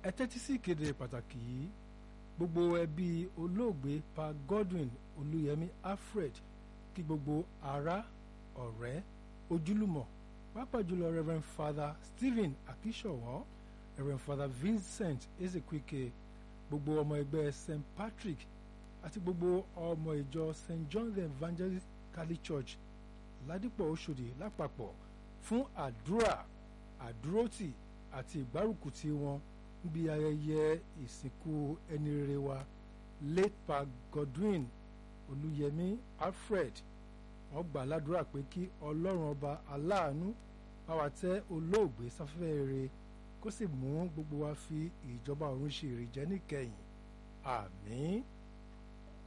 ẹ tẹ́tí sí ìkéde pàtàkì yìí gbogbo ẹbí olóògbé pa Godwin Olúyẹmí Alfred kí gbogbo ará ọ̀rẹ́ ojúlùmọ̀ pàápàá jùlọ Rev. Father Stephen Akíṣọ̀wọ́ Rev. Father Vincent Ezekwike gbogbo ọmọ ẹgbẹ́ St. Patrick àti gbogbo ọmọ ìjọ St. John the Evangelist Catholic Church ládìpọ̀ Òṣòdì lápapọ̀ fún àdúrà àdúrótì àti ìgbárùkùtì wọn níbi ayẹyẹ ìsìnkú ẹni rere wa late pa Godwin Olúyẹmí Alfred wọ́n gbà ládùúrà pé kí Ọlọ́run ọba aláàánú bá wa tẹ́ olóògbé sáfẹ́fẹ́ rere kó sì mú gbogbo wa fi ìjọba ọ̀run ṣe ìrìjẹ́ níkẹyìn àmín.